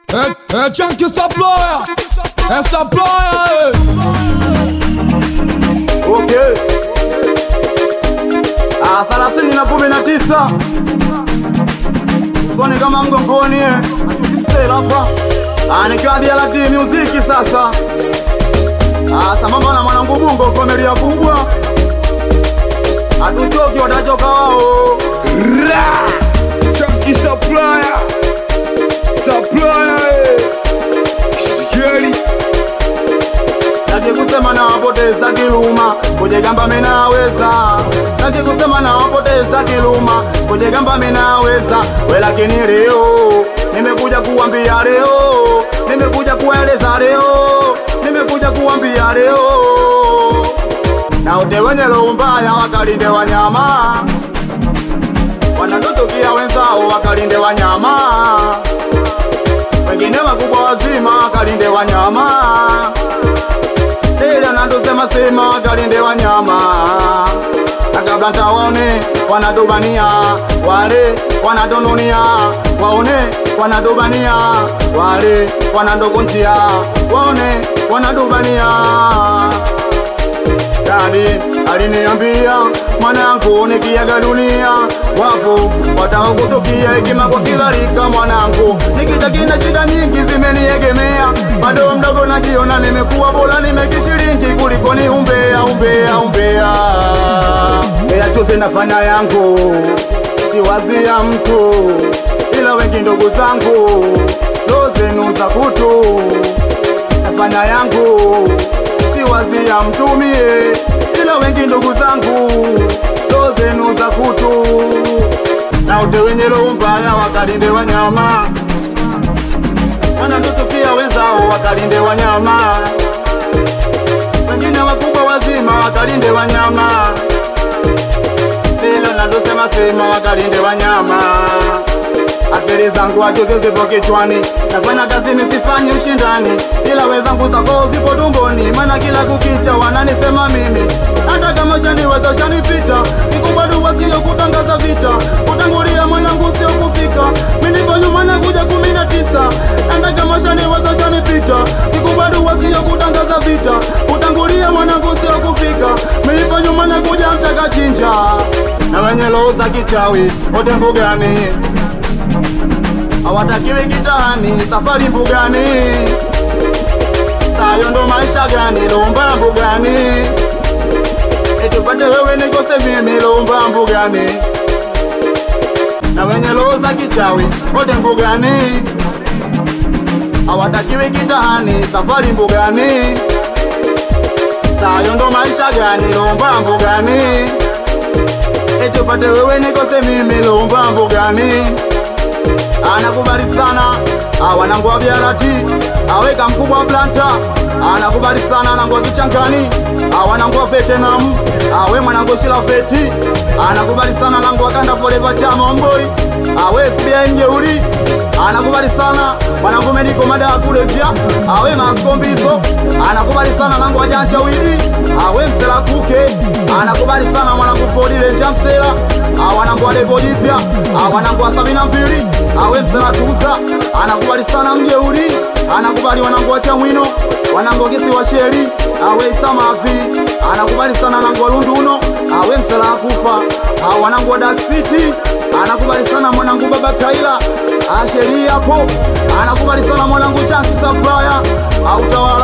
É, é Chunky Supplier, é Supplier, Ok. Ah, thelathini na kumi na tisa usoni kama mgongoni eh. Atusipsela hapa Ah, nikiwa BLT muziki sasa Ah, sambamba na mwanangu Bungo familia kubwa hatuchoki watachoka wao Ra! Chunky Supplier, Supplier, eh. Sikieli, Taki kusema na wapoteza kiluma kujigamba minaweza Taki kusema na wapoteza kiluma kujigamba minaweza we lakini leo nimekuja kuambia leo nimekuja kueleza leo nimekuja kuambia leo na wote wenye roho mbaya wakalinde wanyama wanatutukia wenzao wakalinde wanyama wengine wakubwa wazima wakalinde wanyama ile anatosema sema kalinde wanyama na kabla ntawaone wanatubania wale wanatonunia waone wanatubania wale wanandokunjia waone wanatubania Dadi aliniambia mwanangu, nikiaga dunia wapo watakutukia hekima kwa kila rika. Mwanangu, nikita kina shida nyingi zimeniegemea, bado mdogo najiona nimekuwa bora, nimekishiringi kuliko ni umbea umbea umbea. Ea tuzi nafanya yangu kiwazia mtu, ila wengi ndugu zangu ndo zenu za kutu nafanya yangu siwazia mtumie, ila wengi ndugu zangu ndo zenu za kutu, na ute wenye roho mbaya wakalinde wanyama, wanatutukia wenzao wakalinde wanyama, wengine wakubwa wazima wakalinde wanyama, ila natosema sema wakalinde wanyama akili zangu ajuzi zipo kichwani, nafanya kazi nisifanye ushindani, ila wenzangu zako zipo tumboni, maana kila kukicha wananisema mimi, hata kama shaniweza shanipita, kikubwa dua sio kutangaza vita, kutangulia mwanangu sio kufika, mimi nipo nyuma na kuja kumi na tisa, hata kama shaniweza shanipita, kikubwa dua sio kutangaza vita, kutangulia mwanangu sio kufika, mimi nipo nyuma na kuja mtaka chinja, na wenye roho za kichawi wote mbugani hawatakiwi kitani, safari mbugani, tayo ndo maisha gani? Lomba mbugani, etupate wewe nikose mimi, lomba mbugani, na wenye roho za kichawi wote mbugani, hawatakiwi kitani, safari mbugani, tayo ndo maisha gani? Lomba mbugani, etupate wewe nikose mimi, lomba mbugani anakubali sana wanangu wa biarati aweka mkubwa blanta anakubali sana wanangu wa kichangani wanangu wa vetenam awe mwanangu shila feti anakubali sana wanangu wa kanda forever chama mboi awe SBI mjeuri anakubali sana mwanangu mediko madawa kulevya awe maskombizo anakubali sana wanangu wa janja wili awe msela kuke anakubali sana mwanangu fodi renja msela wanangu wa depo jipya wanangu wa sabini na mbili awe msalatuza anakubali sana mjeuri anakubali wanangu wa chamwino wanangu wa kisi wa sheri awe isamavi anakubali sana wanangu wa lunduno awe msala kufa wanangu wa dark city anakubali sana mwanangu baba kaila asheri yapo anakubali sana mwanangu chanki supplier autawala